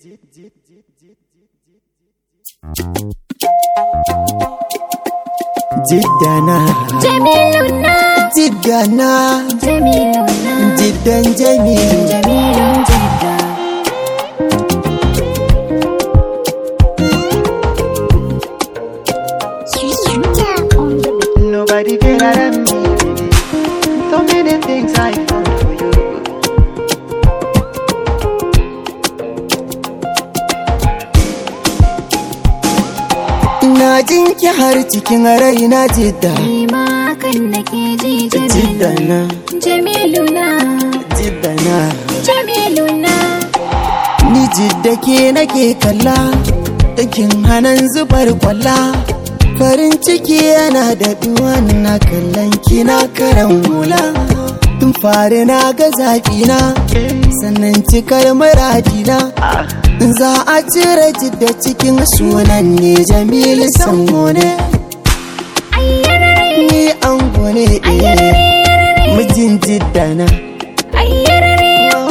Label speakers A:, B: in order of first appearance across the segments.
A: Jiddana
B: Jamiluna,
A: Jiddana
B: Jamiluna,
A: Jiddan Jamilu
B: Jamilun Jidda.
C: Nobody better than me. So many things I found for you.
A: Ina jin ki har cikin raina jidda
B: Ni ma hakan nake ji Jamilu.
A: Jiddana
B: Jamiluna,
A: Jiddana
B: Jamiluna,
A: Ni jidda ke nake kalla Dakin hanan zubar kwalla Farin ciki yana da duwan na kallon kina karan hula Tun fari na ga zaƙina Sannan cikar muradina Za a cire jidda cikin sunan ne Jamilu Sammo ne
B: ayyarare,
A: Ni an gone Mijin jiddana
B: ayyarare,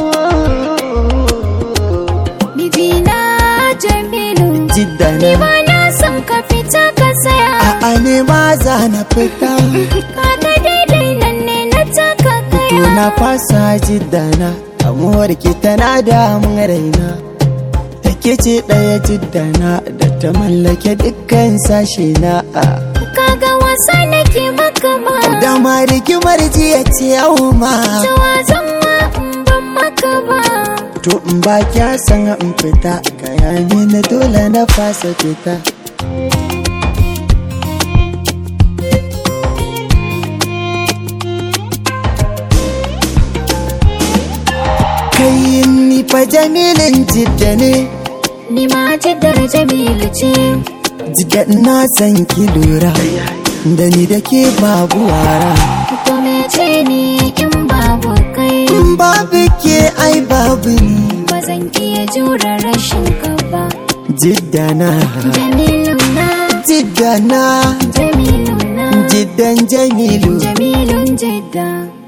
B: mijina Jamilu.
A: Jiddana
B: Ba na son ka fita ka saya.
A: A'a ne ma za na fita
B: Kaga daidai nan ne na taka
A: To
B: kaya.
A: na fasa jiddana Amuwar ki tana damun raina Take ce ɗaya jiddana Da ta mallake dukkan sashe na
B: Kaga wasa nake maka ma.
A: Da ma rigimar jiya ce yau ma
B: Cewa zan ma in ban maka ba.
A: To in ba kya san in fita Kaya mini dole na fasa fita Kai ni fa jamilin jidda ne
B: Ni ma jaddar Jamilu ce.
A: Jidda na san ki lura Da ni da ke babu wara
B: To mece ni in babu kai.
A: In babu ke ai babu ni
B: Ba zan iya jure rashin ka ba.
A: Jidda na
B: Jamilu na,
A: Jidda na
B: Jamilu na,
A: Jiddan Jamilu
B: Jamilun jidda.